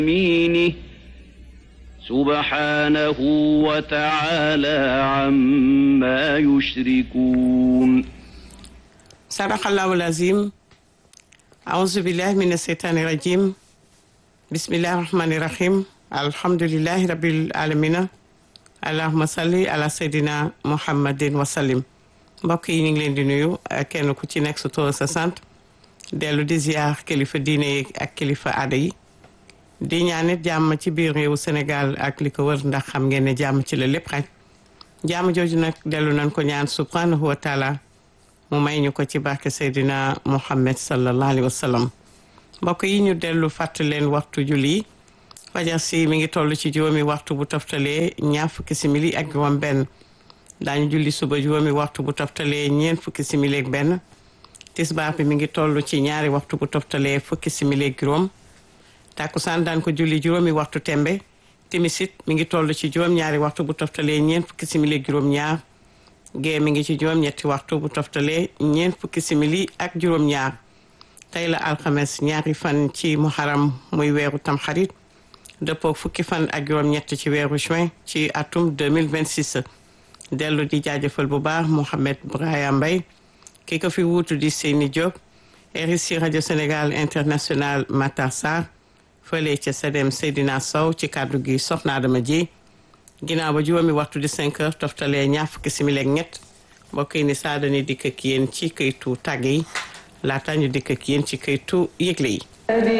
يمينه سبحانه وتعالى عما يشركون صدق الله العظيم أعوذ بالله من الشيطان الرجيم بسم الله الرحمن الرحيم الحمد لله رب العالمين allahuma salli ala seydina muhammadin wasallim mbokk yi ñu ngi leen di nuyu kenn ku ci nekk sa tur sa sant dellu di ziar kilifa diine yi ak kilifa aada yi di ñaanit jàmm ci biir réewu Sénégal ak li ko wër ndax xam ngeen ne jàmm ci la lépp xaj jàmm jooju nag dellu nañ ko ñaan subhanahu wa taala mu may ñu ko ci barke seydina muhammad sallallahu alayhi wa sallam mbokk yi ñu dellu fàttali leen waxtu julli fajar si mi ngi toll ci juróomi waxtu bu toftalee ñaar fukki simili ak juróom benn daañu julli suba juróomi waxtu bu toftalee ñeent fukki simili ak benn tisbaar bi mi ngi toll ci ñaari waxtu bu toftalee fukki simili ak juróom tàkkusaan daan ko julli juróomi waxtu tembe timisit mi ngi toll ci juróom ñaari waxtu bu toftalee ñeent fukki simili ak juróom ñaar gee mi ngi ci juróom ñetti waxtu bu toftalee ñeent fukki simili ak juróom ñaar tey la alxames ñaari fan ci muharam muy weeru tamxarit dëppoo fukki fan ak juróom-ñett ci weeru juin ci atum 2026 dellu di jaajëfal bu baax Mouhamed Brahima Mbaye ki ko fi wuutu di Seyni Diop RSI rajo Sénégal international Matar Sarr fële ca Sedem Seydina Sow ci kàddu gi Soxna Adama ji ginnaaw ba juróomi waxtu di 5 heures toftalee ñaar fukki simili ak ñett mbokk yi ni saa dañuy dikk ak yéen ci këytu tàgg yi laata ñu dikk ak yéen ci këytu yëgle yi